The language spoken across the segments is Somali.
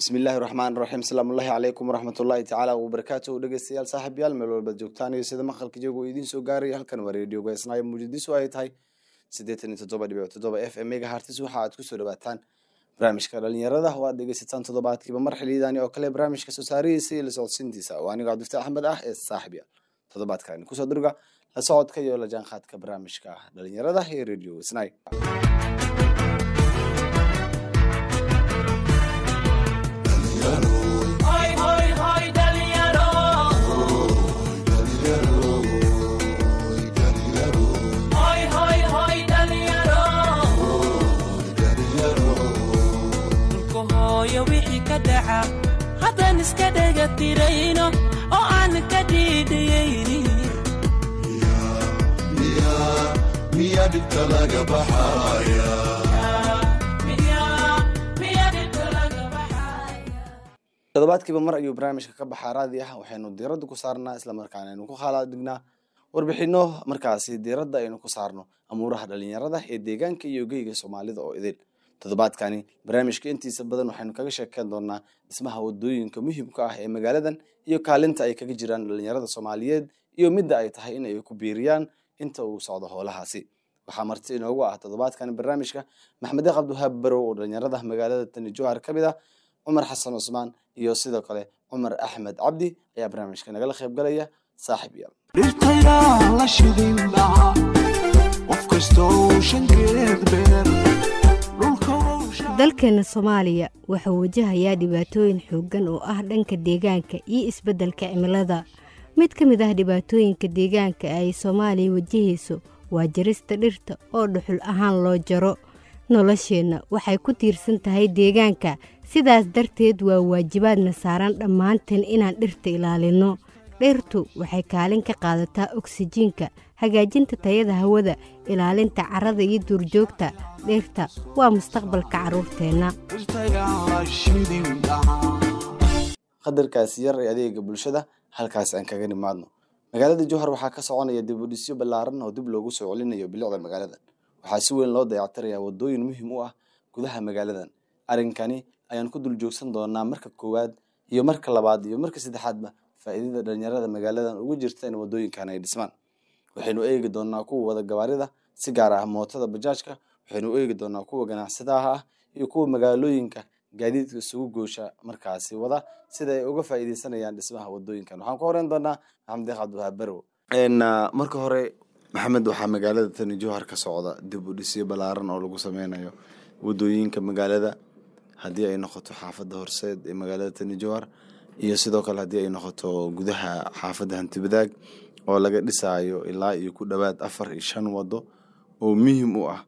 bismillahi raxmaan raxiim asalaamullahi calaykum waraxmatullahi tacaala wabarakaatuhu dhegeystayaal saaxiibyaal meel walbaad joogtaan iyo sida maqalka iyagu idiin soo gaaraya halkan waa redio geesnaayo muujadiisu ay tahay siddeetan iyo toddoba dhibic toddoba f m mega hartis waxa aad kusoo dhawaataan barnaamijka dhalinyarada oo aad dhegeysataan toddobaadkiiba mar xiliyadani oo kale barnaamijka soo saarihiisa iyo la socodsiintiisa oo anigoo cabdifta axmed ah ee saaxiibyaal toddobaadkan kusoo durga la socodka iyo la jaanqaadka barnaamijka dhalinyarada ee redio geesnaay haddaan iska dhega tirayno oo aan ka dhiidhiyaynin miyaa dhibta laga baxaya toddobaadkiiba mar ayuu barnaamijka ka baxaa raadi ah waxaynu diiradda ku saarnaa islamarkaana aynu ku khalaadignaa warbixino markaasi diiradda aynu ku saarno amuuraha dhalinyarada ee deegaanka iyo geyga soomaalida oo idil toddobaadkani barnaamijka intiisa badan waxaynu kaga sheekeyn doonaa dhismaha wadooyinka muhiimka ah ee magaaladan iyo kaalinta ay kaga jiraan dhalinyarada soomaaliyeed iyo midda ay tahay in ay ku biiriyaan inta uu socdo howlahaasi waxaa marti inoogu ah toddobaadkani barnaamijka maxmed cabdiwahaab barow oo dhalinyarada magaalada tani jowhar ka mid ah cumar xasan cusmaan iyo sidoo kale cumar axmed cabdi ayaa barnaamijka nagala qaybgalaya saaxiib yaal dhirtayaa la shidin dhaca qof kastoo shankeed beer dalkeena soomaaliya wuxuu wajahayaa dhibaatooyin xooggan oo ah dhanka deegaanka iyo isbeddelka cimilada mid ka mid ah dhibaatooyinka deegaanka ay soomaaliya wajahayso waa jarista dhirta oo dhuxul ahaan loo jaro nolosheenna waxay ku tiirsan tahay deegaanka sidaas darteed waa waajibaadna saaran dhammaanteen inaan dhirta ilaalinno dhirtu waxay kaalin ka qaadataa oksijiinka hagaajinta tayada hawada ilaalinta carrada iyo duurjoogta dhirta waa mustaqbalka carruurteenna qadarkaasi yar ee adeega bulshada halkaas aan kaga nimaadno magaalada jowhar waxaa ka soconaya dib u dhisyo ballaaran oo dib loogu soo celinayo bilicda magaaladan waxaa si weyn loo dayactirayaa wadooyin muhiim u ah gudaha magaaladan arrinkani ayaan ku dul joogsan doonaa marka koowaad iyo marka labaad iyo marka saddexaadba faa'iidada dhalinyarada magaaladan ugu jirta in wadooyinkan ay dhismaan waxaynu eegi doonaa kuwa wada gabaarida si gaar ah mootada bajaajka waxaynu eegi doonaa kuwa ganacsadaha ah iyo kuwa magaalooyinka gaadiidka isugu goosha markaasi wada sida ay uga faa'iideysanayaan dhismaha wadooyinkan waxaan ku horeyn doonaa maxamed deeq cabdiwahaab barow marka hore maxamed waxaa magaalada tani jowhar ka socda dib u dhisyo ballaaran oo lagu sameynayo wadooyinka magaalada haddii ay noqoto xaafadda horseed ee magaalada tani jowhar iyo sidoo kale haddii ay noqoto gudaha xaafadda hantibadaag oo laga dhisaayo ilaa iyo ku dhowaad afar iyo shan wado oo muhiim u ah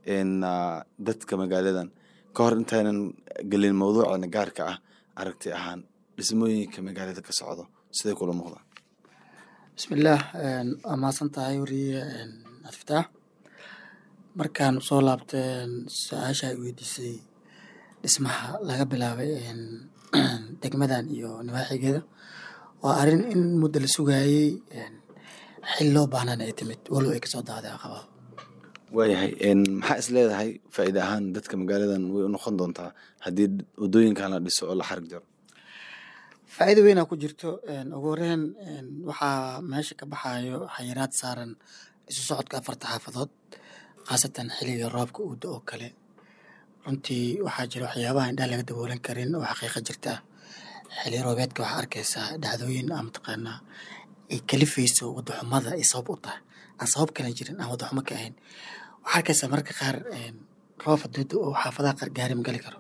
dadka magaaladan ka hor intaynan gelin mawduucana gaarka ah aragti ahaan dhismooyinka magaalada ka socdo siday kula muuqdaan bismillaah waa mahadsan tahay wariye adfitaax markaan soo laabtay su-aasha ay weydiisay dhismaha laga bilaabay degmadan iyo nawaaxigeeda waa arrin in muddo la sugaayey xil loo baahnaan ay timid walow ay kasoo daaday aqabaa waayahay maxaa is leedahay faa'iide ahaan dadka magaaladan way u noqon doontaa haddii wadooyinkan la dhiso oo la xarig jaro faa'iido weynaa ku jirto ugu horeyn waxaa meesha ka baxayo xayiraad saaran isu socodka afarta xaafadood khaasatan xiliga roobka uuda oo kale runtii waxaa jira waxyaabaha indhaha laga daboolan karin oo xaqiiqa jirta xili roobeedka waxaa arkaysaa dhacdooyin aa mataqaanaa ay kalifayso wadaxumada ay sabab u tahay aan sabab kale jirin aan wadaxumo ka ahayn waxaa arkaysaa mararka qaar roob haduuda oo xaafadaha qaar gaari ma gali karo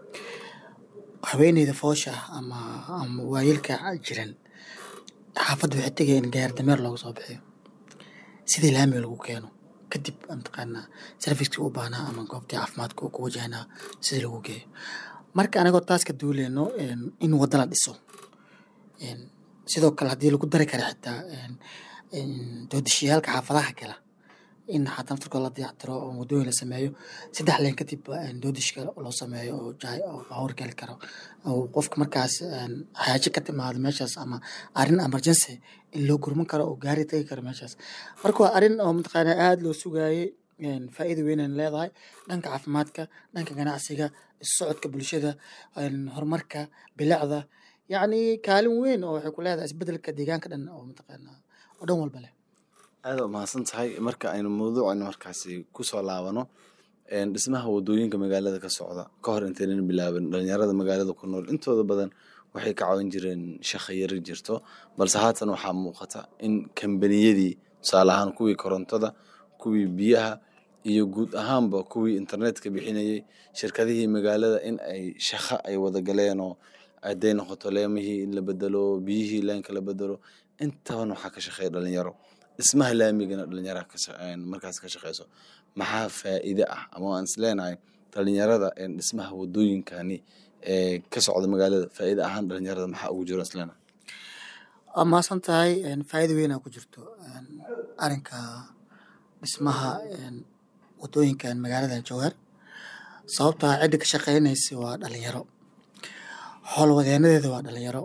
haweeneyda foosha ah ama ama waayeelka jiran xaafadda waxay tegaya in gaari dameer looga soo bixiyo sidii laamiga lagu keeno kadib mataqaanaa servicekii u baahnaa ama goobtii caafimaadka uu ku wajahnaa sidii lagu geeyo marka anagoo taas ka duuleyno in waddo la dhiso sidoo kale haddii lagu dari kara xitaa doodashiyaalka xaafadaha kala in xataa naftarkooda la dayactiro oo waddooyin la sameeyo saddex leen kadib doodashka loo sameeyo oo jaay oo baabuur geli karo oo qofka markaas xaajo ka timaado meeshaas ama arrin emergency in loo gurman karo oo gaari tagi karo meeshaas marka waa arrin oo mataqaanaa aada loo sugaayey een, faa'iido weynay leedahay dhanka caafimaadka dhanka ganacsiga isu socodka bulshada een, horumarka bilicda yacni kaalin weyn oo waxay ku leedahay isbedelka deegaanka dhan oo mataqaanaa oo dhan walba leh aada u mahadsan tahay marka aynu mawduucayna markaasi kusoo laabano een, dhismaha wadooyinka magaalada ka socda ka hor intaynan bilaabin dhalinyarada magaalada ku nool intooda badan waxay ka caawin jireen shaqo yari jirto balse haatan waxaa muuqata in kambaniyadii tusaale ahaan kuwii korontada kuwii biyaha iyo guud ahaanba kuwii internetka bixinayay shirkadihii magaalada in ay shaqo ay wada galeen oo hadday noqoto leemihii in la bedelo biyihii leenka la bedelo intaban waxaa ka shaqeeya dhalinyaro dhismaha laamigana dhalinyara markaas ka shaqeyso maxaa faa'iide ah ama waan is leenahay dhalinyarada een, dhismaha wadooyinkani ee ka socda magaalada faa'iide ahaan dhalinyarada maxaa ugu jiro islena waa mahadsan tahay een, faa'iido weynaa ku jirto een, arrinka dhismaha een, wadooyinkan magaalada jowhar sababtaa cidda ka shaqeynaysa waa dhalinyaro howlwadeenadeeda waa dhalinyaro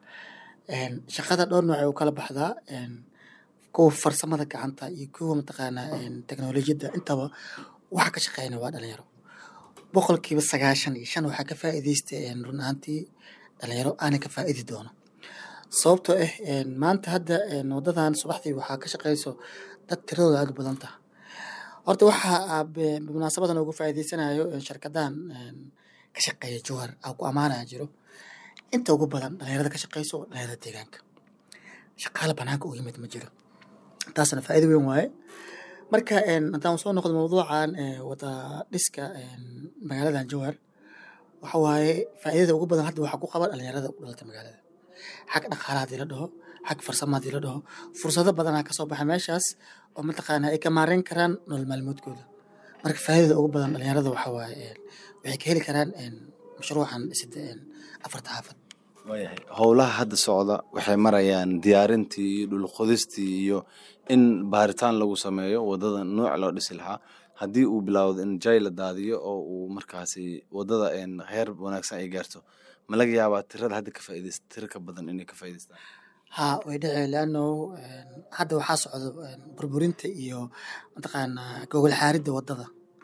een, shaqada dhowr nooc ay u kala baxdaa een, kuwa farsamada gacanta iyo kuwa mataqaanaa een, teknolojiyadda intaba waxa ka shaqeynaya waa dhalinyaro boqolkiiba sagaashan iyo shan waxaa ka faa'iideysta een, run ahaantii dhalinyaro aanay ka faa'idi doono sababtoo ah een, maanta hadda een, wadadan subaxdii waxaa ka shaqeyso dad tiradooda aad u badan taha horta waxaa be- munaasabadan ugu faa'iideysanayo een, shirkadahan een, ka shaqeeya jowhar aa ku amaanaya jiro inta ugu badan dhalinyarada ka shaqeyso waa dhalinyarada deegaanka shaqaale banaanka u yimid ma jiro taasna faa'iido weyn waaye marka een, haddaan soo noqdo mawduucan ee, wada dhiska een, magaaladan jowhar waxa waaye faa'iidada ugu badan hadda waxaa ku qaba dhalinyarada u dhalata magaalada xag dhaqaalaha hadii la dhaho xag farsama hadii la dhaho fursado badanaa kasoo baxa meeshaas oo mataqaana ay ka maareyn karaan nolol maalmoodkooda marka faa'iidada ugu badan dhalinyarada waxa waaye een, waxay ka heli karaan een, mashruucan dhisida een, afarta xaafad waayahay howlaha hadda socda waxay marayaan diyaarintii iyo dhulqodistii iyo in baaritaan lagu sameeyo wadada nooc loo dhisi lahaa haddii uu bilaawdo in jay la daadiyo oo uu markaasi wadada een, heer wanaagsan ay gaarto ma laga yaabaa tirada hadda ka faa'iideysta tiro ka badan inay ka faa'iideystaan haa way dhici leano hadda waxaa socda een, burburinta iyo mataqaanaa gogol xaaridda wadada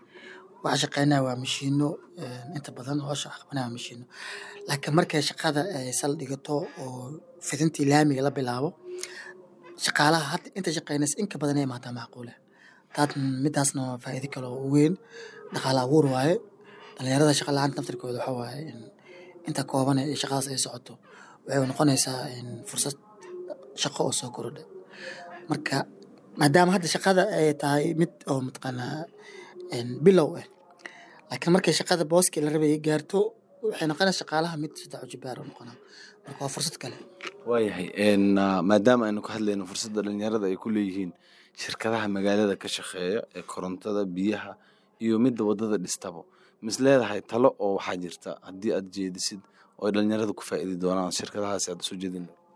waxa shaqeynaya waa mashiino een, inta badan hoosha waxa qabanaya waa mashiino laakiin markay shaqada ay sal dhigato oo fidintii laamiga la bilaabo shaqaalaha hadda inta shaqeynaysa in ka badan ay imaataa macquule taad midaasna waa faa'iido kale oo weyn dhaqaale abuur waaye dhalinyarada shaqa la-aanta naftirkooda waxa waaye in inta kooban ee shaqadaas ay socoto waxay noqonaysaa in fursad shaqo oo soo korodha marka maadaama hadda shaqada ay tahay mid oo mataqaanaa een, bilow ah laakiin markay shaqada booskii la rabay ay gaarto waxay noqonaysaa shaqaalaha mid saddex ujibaar oo noqonaa marka waa fursad kale waayahay een, ah, maadaama aynu ka hadlayno fursadda dhalinyarada ay ku leeyihiin shirkadaha magaalada ka shaqeeya ee korontada biyaha iyo midda wadada dhistabo mis leedahay talo oo waxaa jirta haddii aad jeedisid oo ay dhalinyarada ku faa'iidi doonaan shirkadahaasi aad usoo jeedin lahayd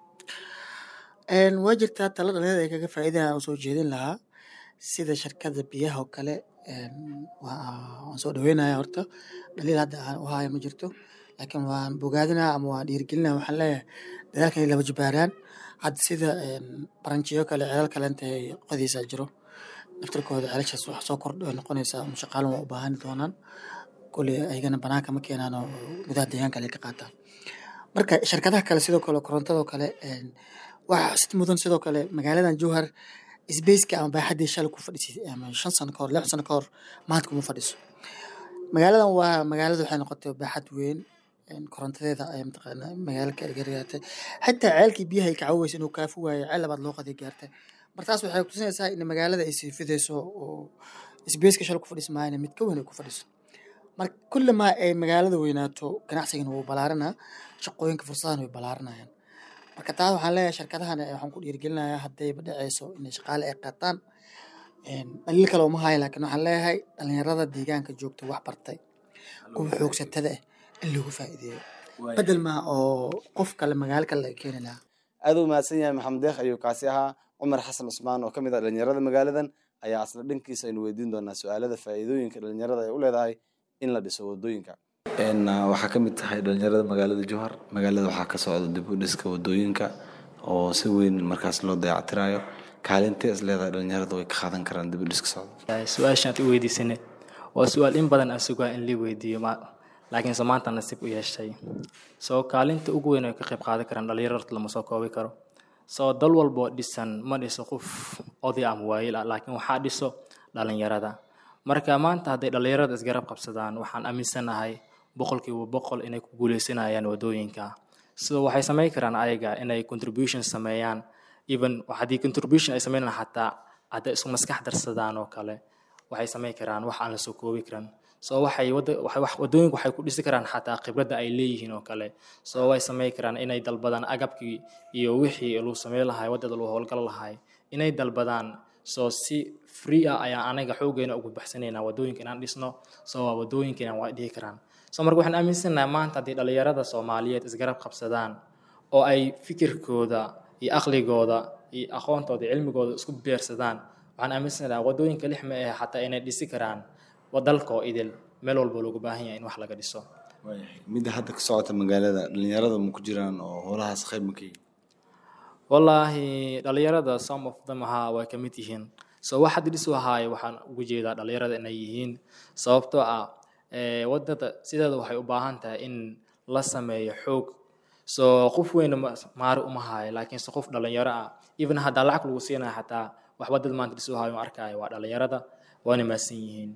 Een, waa jirtaa talo dhalinyarada ay kaga faa'iidayaan oo soo jeedin lahaa sida shirkadda biyaha oo kale een, waa- waan soo dhaweynaya horta dhaliil hadda aan u haayo ma jirto laakiin waan bogaadinaa ama waan dhiirigelinaa waxaan leeyahay dadaalka inay laba jibaaraan hadda sida een, baranjiyo kale celal kale inta ay qodaysaa jiro naftirkooda celashaas wax soo kordh noqonaysaa ama shaqaalan waa u baahan doonaan kule ayagana banaanka ma keenaan oo gudaha deegaanka kale ka qaataan marka shirkadaha kale sidoo kale korontadoo kale een, waxaa sid mudan sidoo kale magaaladan jowhar sbaceka ama baaxaddii shalay ku fadhisay ama shan sano ka hor lix sano ka hor maanta kuma fadhiso magaaladan waa magaalada waxay noqotay baaxad weyn een, korontadeeda ay mataqaana magaalo ka ergaraatay xitaa ceelkii biyaha ay kacaweysa inuu kaafi waayo ceel labaad loo qaday gaartay martaas waxay kutusinaysaa in magaalada ay sii fidayso oo sbaceka shalay ku fadhisi maayana mid ka weyn ay ku fadhiso marka kullamaa ay magaalada weynaato ganacsigana wuu balaaranaa shaqooyinka fursadahan way balaaranayaan marka taas waxaan leeyahay shirkadahan eh, waxaan ku dhiirigelinayaa haddayba dhaceyso inay shaqaale ay qaataan Een, dhaliil kale uma hayo laakiin waxaan leeyahay dhalinyarada deegaanka joogta wax bartay kuwa xoogsatada ah in lagu faa'iideeyo bedel maa oo qof kale magaalo kale laga keeni lahaa aad u mahadsan yahay maxamed deekh ayuu kaasi ahaa cumar xasan cusmaan oo ka mid ah dhalinyarada magaaladan ayaa asla dhankiisa aynu weydiin doonaa su-aalada faa'iidooyinka dhalinyarada ay u leedahay in la dhiso wadooyinka Een, ah, waxaa ka mid tahay dhalinyarada magaalada jowhar magaalada waxaa ka socda dib u dhiska wadooyinka oo si weyn markaas loo dayactirayo kaalintee is leedahay dhalinyarada way ka qaadan karaan dib u dhiska socda su-aashaan aad i weydiisaneed waa su-aal in badan aan sugaa in lii weydiiyo ma laakiinse maanta nasiib u yeeshay soo kaalinta ugu weyn ay ka qayb qaadan karaan dhalinyarada lama soo koobi karo soo dal walboo dhisan ma dhiso qof oday ama waayil ah laakiin waxaa dhiso dhalinyarada marka maanta hadday dhalinyarada isgarab qabsadaan waxaan aaminsanahay boqolkiiba boqol inay ku guuleysanayaan wadooyinka sidoo waxay samayn karaan ayaga inay contribution sameeyaan even haddii contribution ay sameynayaan xataa hadday isku maskax darsadaan oo kale waxay samayn karaan wax aan la soo koobi karan soo waxay wada waxay wax wadooyinku waxay ku dhisi karaan xataa khibradda ay leeyihiin oo kale soo way samayn karaan inay dalbadaan agabkii iyo wixii lagu sameyn lahay waddada lagu howlgal lahay inay dalbadaan soo si free ah ayaan anaga xoogeena ugu baxsanaynaa wadooyinka inaan dhisno soo waa wadooyinkeena waa dhihi karaan soo marka waxaan aaminsanahay maanta haddii dhalinyarada soomaaliyeed isgarab qabsadaan oo ay fikirkooda iyo aqligooda iyo aqoontooda iyo cilmigooda isku beersadaan waxaan aaminsanahay wadooyinka lix ma ahe xataa inay dhisi karaan wadalkoo idil meel walba loogu baahan yahay in wax laga dhiso midda hadda ka socota magaalada dhalinyarada ma ku jiraan oo howlahaas qayb ma ka yihin wallaahi dhalinyarada some of them ahaa way ka mid yihiin so wax hadda dhisu ahaaye waxaan ugu jeedaa dhalinyarada inay yihiin sababtoo ah ee, wadada sideeda waxay u baahan tahay in la sameeyo xoog so qof weyna ma- maari uma haayo laakiinse qof dhalinyaro ah even haddaa lacag lagu siinaya xataa wax wadada maanta dhisu ahaayo ma arkaayo waa dhalinyarada waana maasan yihiin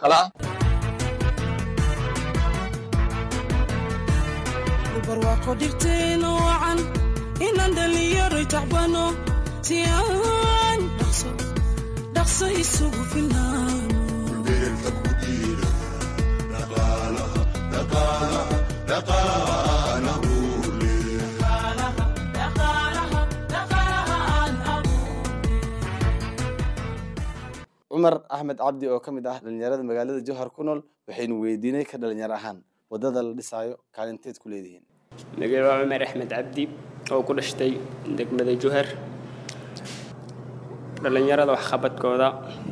barwaaqo dhirteena wacan inaan dhalinyaro tacbano si aan dhaqso dhaqso isugu filnaano beerta ku dhiira dhaqaalaha dhaqaalaha dhaqaalaha uu leeyahay cumar axmed cabdi oo ka mid ah dhalinyarada magaalada jowhar ku nool waxaynu weydiinay ka dhalinyaro ahaan wadada la dhisaayo kaalinteed ku leedihiin magaalo waa cumar axmed cabdi oo ku dhashtay degmada juhar dhallinyarada waxqabadkooda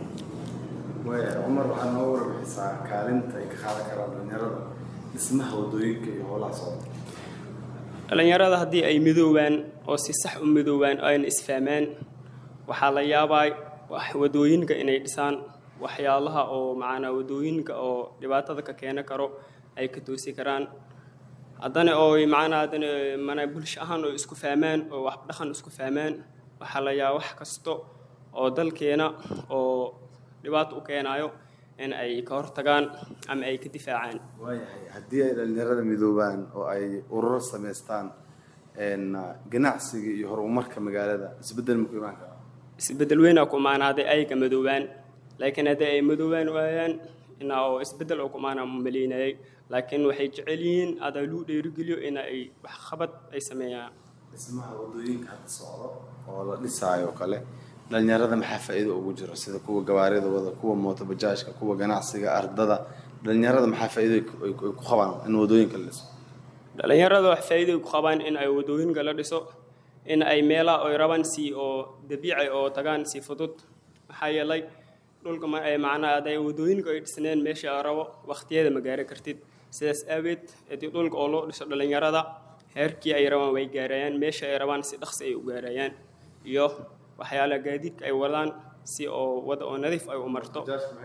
cumar waxaa noo warbixisaa kaalinta ay ka qaadan karaan dhalinyarada dhismaha wadooyinka iyo howlaha socda dhallinyarada haddii ay midoobaan oo si sax u midoobaan oo ayna isfahmaan waxaa la yaabaa wax- wadooyinka inay dhisaan waxyaalaha oo macnaa wadooyinka oo dhibaatada ka keena karo ay ka toosi karaan haddana oo macnaa haddana mana bulsho ahaan oo isku fahmaan oo wax dhaqan isku fahmaan waxaa la yaabaa wax kasto oo dalkeena oo dhibaato u keenayo in ay ka hortagaan ama ay ka difaacaan waayahay haddii ay dhalinyarada midoobaan oo ay ururo samaystaan een, ganacsiga iyo horumarka magaalada isbeddel ma ku imaan karaa isbeddel weynaa ku imaana hadday ayaga madoobaan laakiin haddii ay madoobaan waayaan ina oo isbeddel oo ku imaana ma maleynayay laakiin waxay jecel yihiin adaa lagu dheerigeliyo in ay waxqabad ay sameeyaan dhismaha wadooyinka hadda socdo oo la dhisaayo oo kale dhalinyarada maxaa faa'iido ugu jiro sida kuwa gawaarida wada kuwa mooto bajaajka kuwa ganacsiga ardada dhalinyarada maxaa faa'iido ay ku- ay ku ay ku qabaan in wadooyinka la dhiso dhallinyarada wax faa'iido ku qabaan in ay wadooyinka la dhiso in ay meelaha ay rabaan si oo dabiici oo tagaan si fudud maxaa yeelay dhulka ma ay macnaha hadday wadooyinka ay dhisneen meesha ay rabo waqtiyeeda ma gaari kartid sidaas aaweed haddii dhulka oo loo dhiso dhallinyarada heerkii ay rabaan way gaarayaan meesha ay rabaan si dhaqsi ay u gaarayaan iyo waxyaalaha gaadiidka ay wadaan si oo wada oo nadiif ay u marto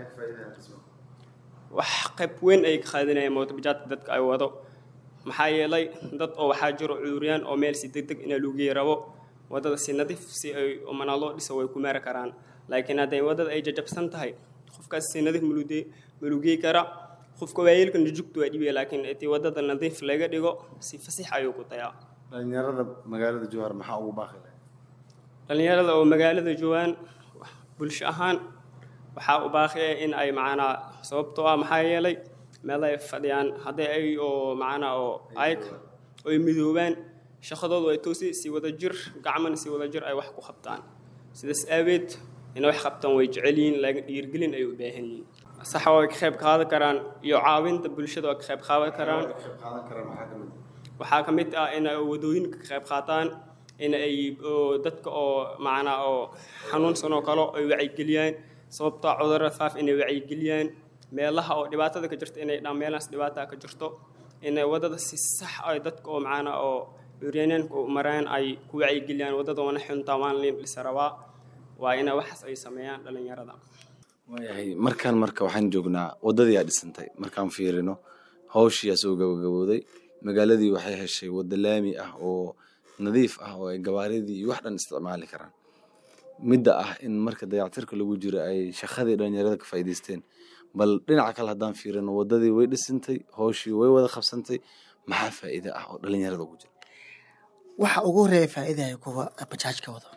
wax qayb weyn ay ka qaadanayaan mootobajaadka dadka ay wado maxaa yeelay dad oo waxaa jiro cuuriyaan oo meel si degdeg ina lugii rabo wadada si nadiif si ay mana loo dhiso way ku meeri karaan laakiin hadday wadada ay jajabsan tahay qofkaas si nadiif malugey malugey kara qofka waayeelka nujugtu waa dhibaya laakiin haddii wadada nadiif laga dhigo si fasix ayuu ku tayaa dhalinyarada magaalada jowhar maxaa ugu baaqi lahay dhallinyarada oo magaalada joogaan bulsho ahaan waxaa u baaqiya in ay macnaa sababtoo ah maxaa yeelay meel ay fadhiyaan hadday ay oo macnaa oo ayg oy midoobaan shaqadoodu ay toosi si wada jir gacmana si wada jir ay wax ku qabtaan sidaas aaweed inay wax qabtaan way jecel yihiin laakiin dhiirgelin ay u baahan yihiin saxa way ka qayb qaadan karaan iyo caawinta bulshada way ka qayb qaadan karaan qaadan kara maxaa ka mid waxaa ka mid ah in ay wadooyinka ka qayb qaataan in ay oo dadka oo macnaa oo xanuunsan oo kale ay wacyigeliyaan sababtoo cudurada faaf inay wacyigeliyaan meelaha oo dhibaatada ka jirta inay dhaan meelahaas dhibaataa ka jirto inay wadada si sax ay dadka oo macnaa oo curyanaanka u maraan ay ku wacyigeliyaan wadada wana xuntaa waan liin dhisa rabaa waa ina waxaas ay sameeyaan dhalinyarada waayahay markaan marka waxaan joognaa waddadii aa dhisantay markaan fiirino hawshii asoo gabagabooday magaaladii waxay heshay waddo laami ah oo nadiif ah oo ay gabaaridii iyo wax dhan isticmaali karaan midda ah in marka dayactirka lagu jiro ay shaqadii dhalinyarada ka faa'iidaysteen bal dhinaca kale haddaan fiirino waddadii way dhisantay hawshii way wada qabsantay maxaa faa'iide ah oo dhalinyarada ugu jira waxa ugu horeeya faa'iidaya kuwa bajaajka wado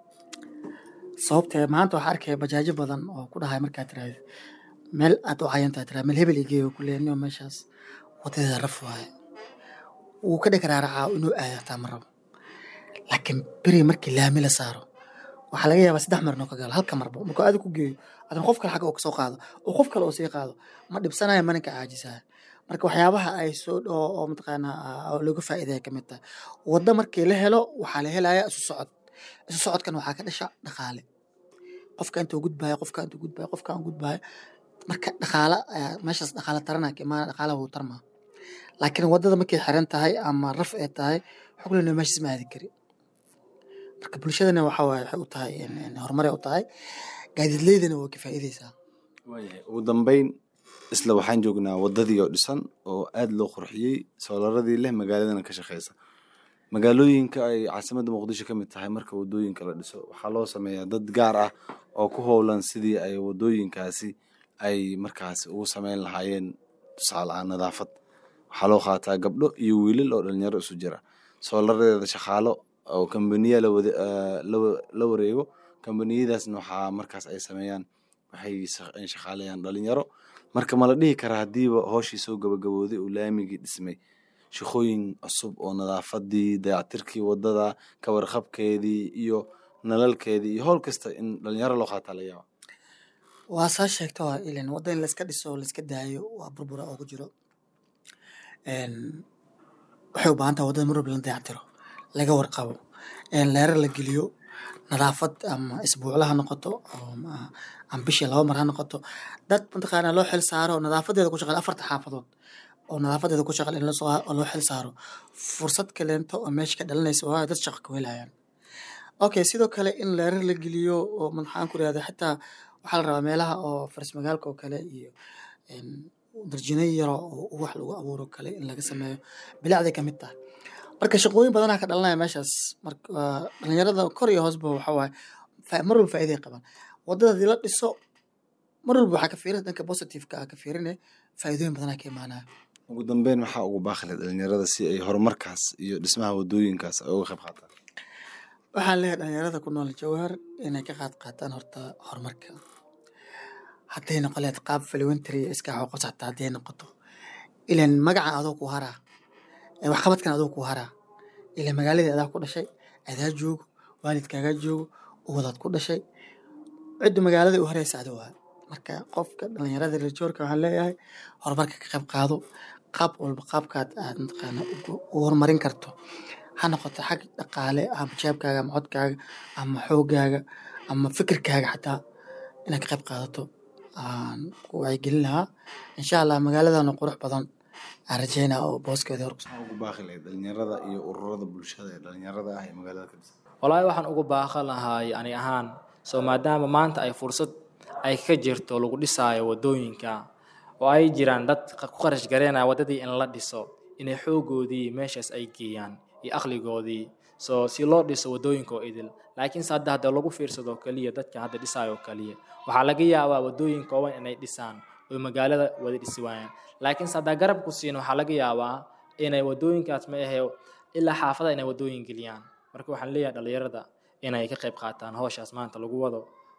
sababtee maanta waxaa arkaya bajaajo badan oo ku dhahay markaa tiraahdo meel aad u cayantaa tiraa meel hebel igeeyo ku leeniyo meeshaas wadadeeda raf waaye wuu ka dheg raaracaa inuu aado hataa ma rabo laakiin beri markii laami la saaro waxaa laga yaabaa saddex mar inuu ka galo halka marba markuu aadi ku geeyo adana qof kale xagga uu kasoo qaado oo qof kale uu sii qaado ma dhibsanayo maninka caajisaya marka waxyaabaha ay soo oo oo mataqaanaa oo looga faa'iidaya ka mid tahay waddo markii la helo waxaa la helaya isu socod isu socodkan waxaa ka dhasha dhaqaale qofka intuu gudbaayo qofka intuu gudbaayo qofka aan gudbaayo marka dhaqaala ayaa meeshaas dhaqaala tarana ka imaana dhaqaala wuu tarmaa laakiin waddada markay xiran tahay ama raf ay tahay waxaa ku leenahay meeshaas ma aadi kari marka bulshadana waxa waaye waxay u tahay horumaray u tahay gaadiidleydana waa ka faa'iideysaa waayahay ugu dambeyn isla waxaan joognaa waddadii oo dhisan oo aad loo qurxiyey soolaradii leh magaaladana ka shaqeysa magaalooyinka ay caasimadda muqdisho ka mid tahay marka waddooyinka la dhiso waxaa loo sameeyaa dad gaar ah oo ku howlan sidii ay waddooyinkaasi ay markaasi ugu sameyn lahaayeen tusaale ah nadaafad waxaa loo qaataa gabdho iyo wiilal oo dhalinyaro isu jira soolaradeeda shaqaalo oo kambaniya la wareego kambaniyadaasna waxaa markaas ay sameeyaan waxay shaqaaleeyaan dhalinyaro marka ma la dhihi karaa haddiiba hooshii soo gabagabooday uu laamigii dhismay shaqooyin cusub oo nadaafadii dayactirkii waddada ka warqabkeedii iyo nalalkeedii iyo howl kasta in dhalinyaro loo qaataa la yaaba waa saa sheegta waa ilan wadda in layska dhiso layska daayo waa burbura oo ku jiro waxay u baahan tahay waddada mar walba la dayactiro laga warqabo leerar la geliyo nadaafad ama isbuucla ha noqoto ama bishii laba mar ha noqoto dad mataqaanaa loo xil saaro nadaafadeeda ku shaqeeya afarta xaafadood oo nadaafadeeda ku shaqeeya in loo xil saaro fursad kaleento oo meesha ka dhalanaysa waa dad shaqo ka welayaan okay sidoo kale in leerar la geliyo oo maxaan ku rahda xitaa waxaa la rabaa meelaha oo faris magaalka oo kale iyo darjino yaro oo wax lagu abuuro kale in laga sameeyo bilacday kamid tahay marka shaqooyin badanaa ka dhalanaya meeshaas marka dhalinyarada kor iyo hoosba waxa waaye mar walba faa'iiday qabaan waddada hadii la dhiso mar walba waxaa ka fiirin dhanka positiveka ah ka fiirine faa'iidooyin badanaa ka imaanaya ugu dambeyn maxaa ugu baaqilay dhalinyarada si ay horumarkaas iyo dhismaha waddooyinkaas ay uga qayb qaataan waxaan leeyahay dhalinyarada ku nool jawhar inay ka qaad qaataan horta horumarka hadday noqon lahayd qaab faliwentary iska xoqos xataa hadday noqoto ilan magaca adoo ku haraa waxqabadkan adoo ku haraa ilan magaaladii adaa ku dhashay adaa joogo waalidkaagaa joogo uwadaad ku dhashay ciddu magaalada u hareysa adi waa marka qofka dhalinyarada reerjoorka waxaan leeyahay horumarka ka qayb qaado qaab walba qaabkaad aad mataqaana u horumarin karto ha noqoto xag dhaqaale ama jeebkaaga ama codkaaga ama xoogaaga ama fikirkaaga xataa inaad ka qayb qaadato aan ku wacyigelin lahaa insha allah magaaladana qurux badan aan rajeynaa oo booskeeda hor maxaa ugu baaqi lahayd dhalinyarada iyo ururada bulshada ee dhalinyarada ah ee magaalada ka dhisan wallaahi waxaan ugu baaqan lahaay ani ahaan soo maadaama maanta ay fursad ay ka jirto lagu dhisaayo waddooyinka oo ay jiraan dad ku kharash gareynaya waddadii in la dhiso inay xoogoodii meeshaas ay geeyaan iyo aqligoodii soo si loo dhiso waddooyinka oo idil laakiinse hadda hadda lagu fiirsado keliya dadka hadda dhisaayo keliya waxaa laga yaabaa waddooyin kooban inay dhisaan oo magaalada wada dhisi waayaan laakiinse haddaa garab ku siin waxaa laga yaabaa inay waddooyinkaas ma ahe ilaa xaafada inay waddooyin geliyaan marka waxaan leeyahay dhalinyarada inay ka qayb qaataan howshaas maanta lagu wado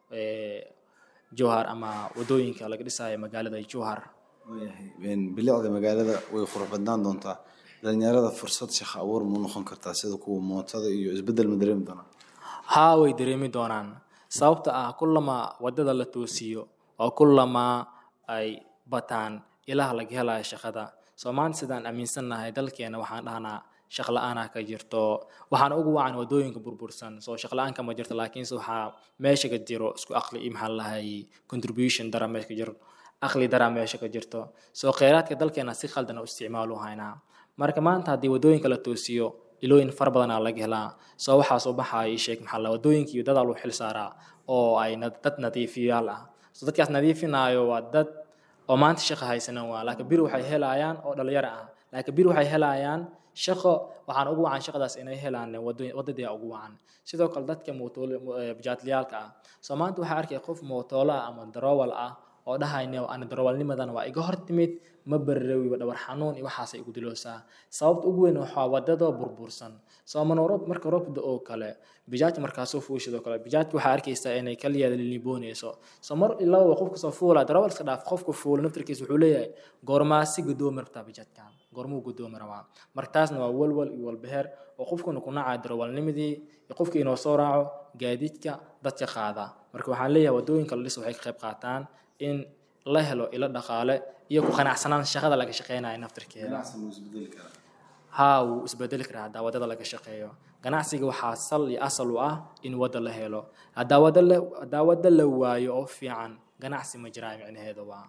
jowhar ama waddooyinka laga dhisaayo magaalada jowhar waayahay bilicda magaalada way qurux badnaan doontaa dhalinyarada fursad shaqo abuur mu noqon kartaa sida kuwa mootada iyo isbeddel ma dareemi doonaa haa way dareemi doonaan sababta ah kullama waddada la toosiyo oo kullama ay bataan ilaha laga helayo shaqada soo maanta sidaan aaminsannahay dalkeena waxaan dhahnaa shaq la-aanaa ka jirto waxaana ugu wacan waddooyinka burbursan soo shaq la-aan kama jirto laakiinse waxaa meesha ka jiro isku aqli iyo maxaa lahay contribution dara meesha ka jiro aqli daraa meesha ka jirto soo kheyraadka dalkeena si khaldan u isticmaalu haynaa marka maanta haddii waddooyinka la toosiyo ilooyin fara badanaa laga helaa soo waxaa soo baxaya ii sheeg maxaa la waddooyinka iyo dadaa lagu xil saaraa oo ay na- dad nadiifiyaal ah so dadkaas nadiifinaayo waa dad oo maanta shaqo haysanan waa laakiin bir waxay helayaan oo dhalinyaro ah laakiin bir waxay helayaan shaqo waxaan ugu wacan shaqadaas inay helaan wado- wadadii ugu wacan sidoo kale dadka mootole bajaatliyaalka ah soo maanta waxaa arkaya qof mootoolo ah ama darowal ah oo dhahayne ani darowalnimadan waa iga hor timid ma bararowi dhabar xanuun iyo waxaasay igu diloosaa sababta ugu weyn waxaa wadadoo burbursan soo mana roob marka roobda oo kale bijaaj markaasoo fuushidoo kale bijaajka waxaa arkaysaa inay kaliyaada liliboonayso soo mar ilaa qofka soo fuula darawal iska dhaaf qofka fuula naftarkiisa wuxuu leeyahay goormaasi gudoomi rabtaa bijaajkan goormuu gudoomi rabaa marka taasna waa walwal iyo walbeheer oo qofkuna ku nacaya darawalnimadii iyo qofkii inoo soo raaco gaadiidka dadka qaada marka waxaan leeyahay wadooyinka la dhis waxay ka qayb qaataan in la helo ilo dhaqaale iyo ku qanacsanaan shaqada laga shaqeynayo naftarkeeda haa wuu isbedeli karaa haddaa wadada laga shaqeeyo ganacsiga waxaa sal iyo asal u ah in wadda la helo haddaa wadda la haddaa wadda la waayo oo fiican ganacsi ma jiraa micnaheedu waa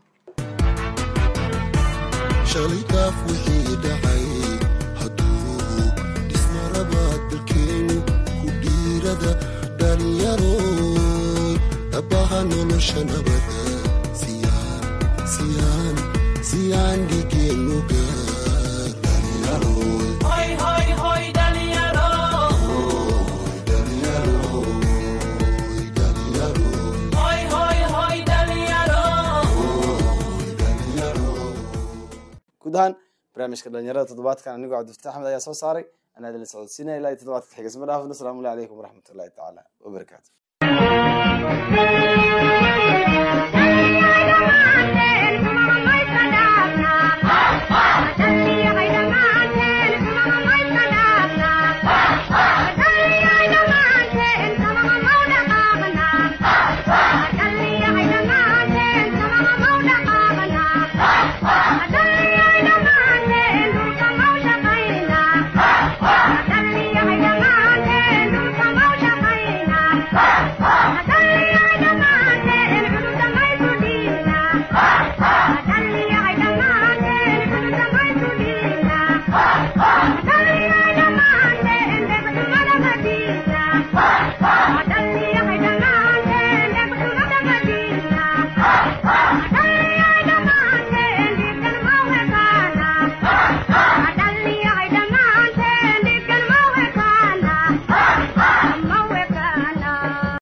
shalay daaf wixii dhacay hadduu dhismarabaad dalkeenu ku dhiirada dhalinyaroy dhabaha nolosha nabada siyaan siyaan siyaan dhigeennu gaar dhalinyaroy Hoy, hoy, hoy, dhalinyaro. Hoy, hoy, hoy, dhalinyaro. guud ahaan barnaamijka dhalinyarada toddobaadkan anigoo cabdifataax axmed ayaa soo saaray anaa idin la socodsiinaya ilaa iyo toddobaadka xiga isma dhaafno asalaamu calaykum waraxmatullahi tacaala wabarakaatu